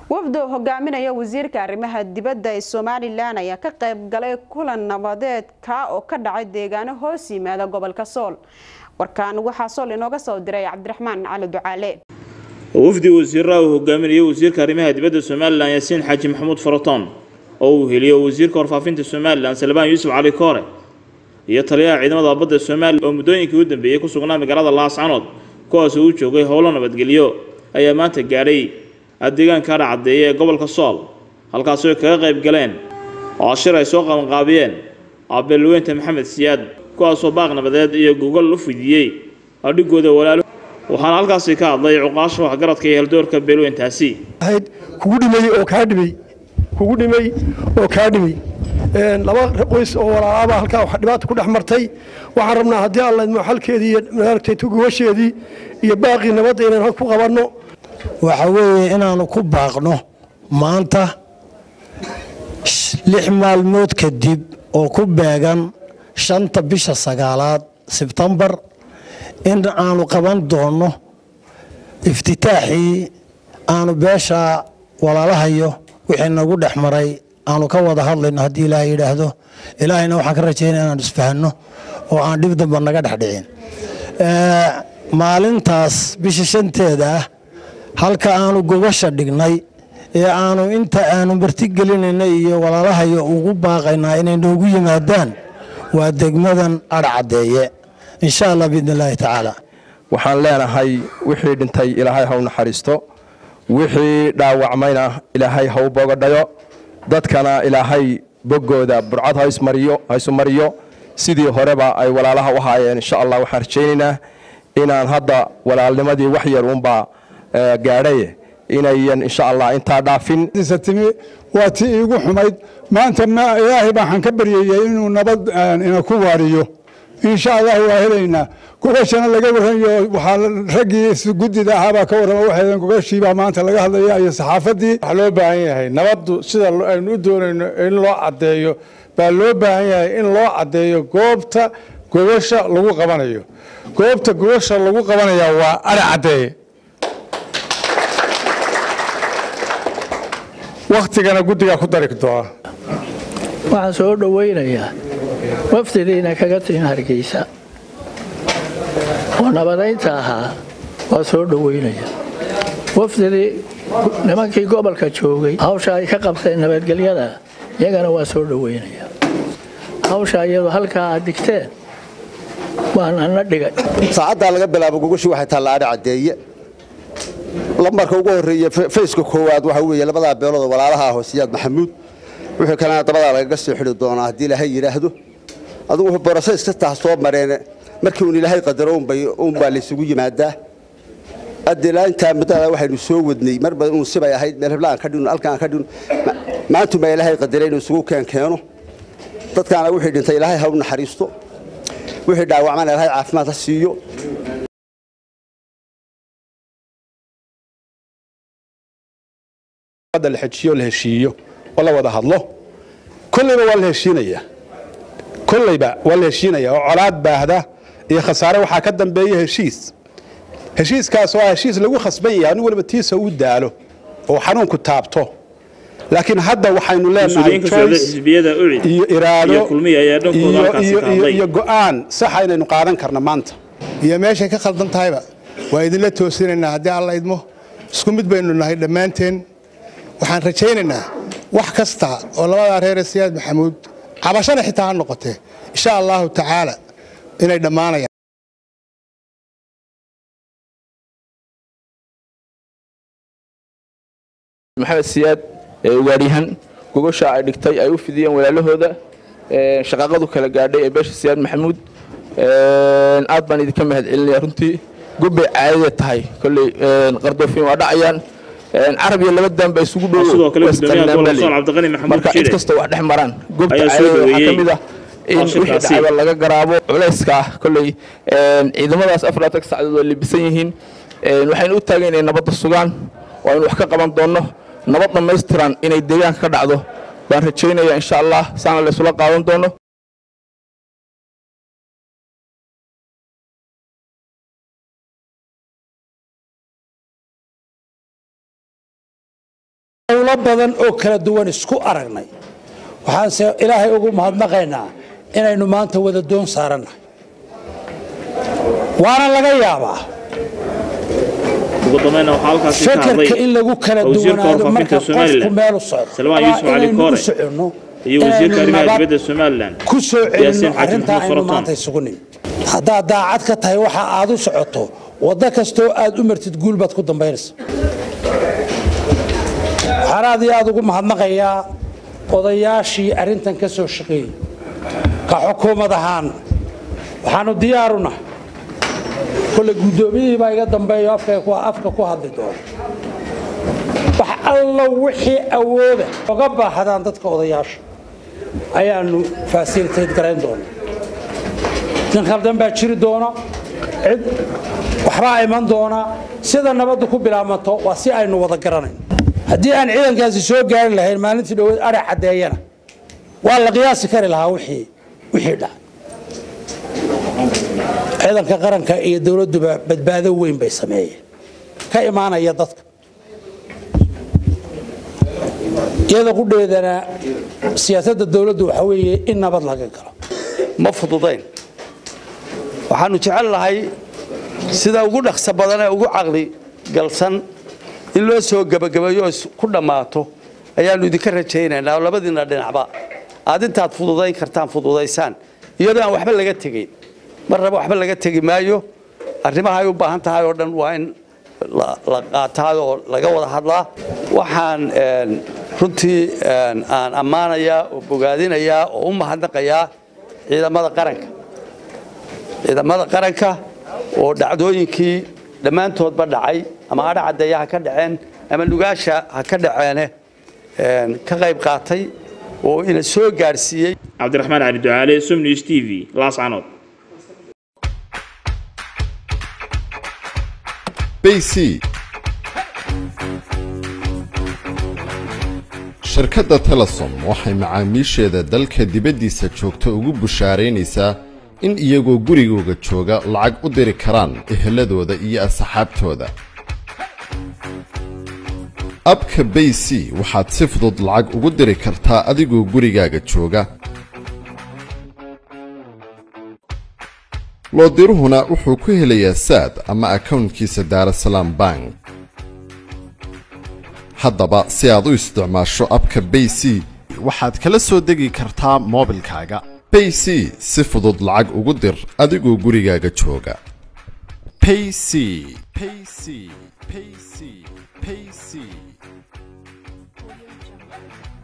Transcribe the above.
wafdo hogaaminaya wasiirka arrimaha dibadda ee somalilan ayaa ka qayb galay kulan nabadeed kaa oo ka dhacay deegaano hoos yimaada gobolka sool warkaan waxaa sool inooga soo diray cabdiraxmaan cali ducaale wafdi wasiiraha uu hogaaminayay wasiirka arrimaha dibadda somalilan yaasiin xaaji maxamuud faraton oo uu heliyo wasiirka warfaafinta somalilan salbaan yuusuf cali koore iyo taliyaha ciidamada badda somalilan oo muddooyinkii u dambeeyey ku sugnaa magaalada laascanood kuwaasoo u joogay howlo nabadgelyo ayaa maanta gaadhay deegaanka adha caddeeye ee gobolka sool halkaasi ay kaga qayb galeen oo shir ay soo qabanqaabiyeen beelweynta maxamed siyaad kuwaasoo baaq nabadeed iyo gogol u fidiyey adhigooda walaalo waxaana halkaasi ka hadlay cuqaasha waxgaradka iyo heldoorka beelweyntaasi kugu dhimay oo kaa dhimay kugu dhimay oo kaa dhimay laba qoys oo walaalaaba halkaa dhibaata ku dhex martay waxaan rabnaa haddii alla idmo xalkeedii iyo maaragtay tugawasheedii iyo baaqii nabadda inaan hal ku qabanno waxa weeye inaannu ku baaqno maanta lix maalmood kadib oo ku beegan shanta bisha sagaalaad sebtembar in aanu qaban doonno iftitaaxii aanu beesha walaalahayo wixii nagu dhex maray aanu ka wada hadlayno haddii ilaaha yidhaahdo ilaahayna waxaan ka rajaynaya inaan isfahanno oo aan dhib damba naga dhex dhicin maalintaas bisha shanteeda ah halka aanu gogasha dhignay ee aanu inta aanu martigelinayna iyo walaalahayo ugu baaqaynaa inay noogu yimaadaan waa degmadan adhcaddeeye insha allah biidn illaahi tacaala waxaan leenahay wixii dhintay ilaahay ha u naxariisto wixii dhaawacmayna ilaahay ha u bogadhayo dadkana ilaahay boggooda burcad ha isu mariyo sidii horeba ay walaalaha u haayeen insha allah waxaan rajaynaynaa inaan hadda walaalnimadii wax yar uunbaa gaadhaye inayan insha allah intaa dhaafin timi waa tii iigu xumayd maanta ilaahay baaxaan ka baryayay inuu nabad ina ku waariyo insha allah waa helaynaa gogashana laga warramayo waxaa raggii guddida ahaabaa ka warrama waxay gogashiibaa maanta laga hadlaya iyo saxaafadii waxaa loo baahan yahay nabaddu sida aynu u doonayno in loo caddeeyo baa loo baahan yahay in loo caddeeyo goobta gogasha lagu qabanayo goobta gogasha lagu qabanaya waa adha caddeeye wakhtigana guddigaa ku dari doona waxaan soo dhowaynayaa wafdidiina kaga tihin hargeysa oo nabadaynta ahaa waa soo dhowaynaya wafdidii nimankii gobolka joogay hawsha ay ka qabteen nabadgelyada iyagana waa soo dhowaynaya hawsha iyadoo halkaa aad digteen waan ana dhigay saacaddaa laga bilaabo gogoshii waxay taalla adha caddeeye lambarka ugu horreeye fayska koowaad waxa weeye labadaa beelood oo walaalaha ah siyaad maxamuud wixii kalena dabadaa lagaga soo xidhi doonaa haddii ilaahay yidhaahdo adugu wuxuu borosays ka taha soo mareen markii uun ilaahay qadaro uunbaa laysugu yimaadaa addilaa intaa muddada waxaynu soo wadnay marba uun sibay ahayd meel heblaan ka dhino halkaan ka dhino maantunbaa ilaahay qadaray inuu isugu keen keeno dadkaana wixii dhintay ilaahay ha u naxariisto wixii dhaawacmana ilaahay caafimaad ha siiyo la xejiyo la heshiiyo oo la wada hadlo kollayba waa la heshiinayaa kollayba waa la heshiinaya oo colaad baahda iyo khasaare waxaa ka dambeeya heshiis heshiiskaas oo ah heshiis lagu khasban yahay nin waliba tiisa uu daalo oo xanuunku taabto laakiin hadda waxaynu leenahay iyo iraado iyo go'aan saxa inaynu qaadan karna maanta iyo meeshay ka khaldan tahayba waa idinla toosinaynaa haddii alla idmo isku mid baynu nahay dhammaanteen waxaan rajaynaynaa wax kasta oo labadaa reere siyaad maxamuud cabashana xitaa ha noqotee insha allahu tacaala inay dhammaanayaan maxamed siyaad ugaadhyahan gogosha ay dhigtay ay u fidiyeen walaalahooda shaqaaqadu kala gaadhay ee beesha siyaad maxamuud aad baan idinka mahad celinaya runtii gobbay caadada tahay kolley qardoofin waa dhacayaan carab iyo laba daan ba isugu dhowmarka cid kasta wax dhex maraan gobta caadada waxaa ka mid ah in wixii dhacayba laga garaabo culayska ah kolley ciidamadaas afarlaatan sacdood waa libisan yihiin waxaynu u taagan inay nabadda sugaan oo aynu wax ka qaban doonno nabad dhammaystiran inay deegaanka ka dhacdo baan rajaynaya insha allah saana laysula qaadan doono howlo badan oo kala duwan isku aragnay waxaanse ilaahay ugu mahadnaqaynaa inaynu maanta wada doon saarannahay waana laga yaabaa ugu dambeynna waxaa halkaasi ka hadlay fekerka in lagu kala wasiirka duwanaado warfaafinta marka qofku somalilan meel u socdo salmaan yuusuf waa cali inaynu u koore soconno iyo wasiirka inaynu arrimaha nabad dibadda somalilan ku soo yaasiin celinno xaaji arrintaa maxamuud aynu faraton maanta isugu nimid haddaad daacad ka tahay waxa aad u socoto waddo kastoo aad u martid guul baad ku dambaynaysa waxaan aad iyo aad ugu mahadnaqayaa odayaashii arrintan ka soo shaqeeyey ka xukuumad ahaan waxaanu diyaaruna kole guddoomiyihii baa iga dambeeyo afka ku- afka ku hadli doona wax allo wixii awooda oga baahdaan dadka odayaasha ayaanu fasilitayd garayn doona nin khaldan baa jiri doona cid waxbaa iman doona sida nabaddu ku bilaabanto waa si aynu wada garanayn haddii aan ciidankaasi soo gaari lahayn maalintii dhoweed arac caddeeyana waa la qiyaasi kari lahaa wixii wixii dhacay ciidanka qaranka iyo dowladduba badbaado weyn bay sameeyeen ka imaanaya dadka iyada qudheedana siyaasadda dowladdu waxa weeye in nabad laga galo ma fududayn waxaanu jecel lahay sida ugu dhaqso badan ee ugu caqli galsan in loo soo gebagabeeyo oo is- ku dhammaato ayaannu idinka rajaynaynaa oo labadiinna dhinacba aad intaad fududayn kartaan fududaysaan iyadoo aan waxba laga tegayn mar raba waxba laga tegi maayo arrimaha ay u baahan tahay oo dhan waa in la la qaataa oo laga wada hadlaa waxaan een, runtii een, aan ammaanayaa oo bogaadinayaa oo u mahadnaqayaa ciidamada qaranka ciidamada qaranka oo dhacdooyinkii dhammaantoodba dhacay ama adha caddeeya ha ka dhaceen ama nugaasha ha ka dhaceene een, ka qayb qaatay oo ina soo gaadhsiiyey cabdiraxmaan cali ducaale sumnews t v laascanood bc shirkadda telesom waxay macaamiisheeda dalka dibaddiisa joogta ugu bushaaraynaysaa in iyagoo gurigooga jooga lacag u diri karaan eheladooda iyo asxaabtooda abka bayc waxaad si fudud lacag ugu diri kartaa adigoo gurigaaga jooga loodiruhuna wuxuu ku helayaa saad ama akownkiisa daarasalaam bank haddaba si aad u isticmaasho abka bayc waxaad kala soo degi kartaa moobilkaaga bayc si fudud lacag ugu dir adigoo gurigaaga jooga payc payc payc payc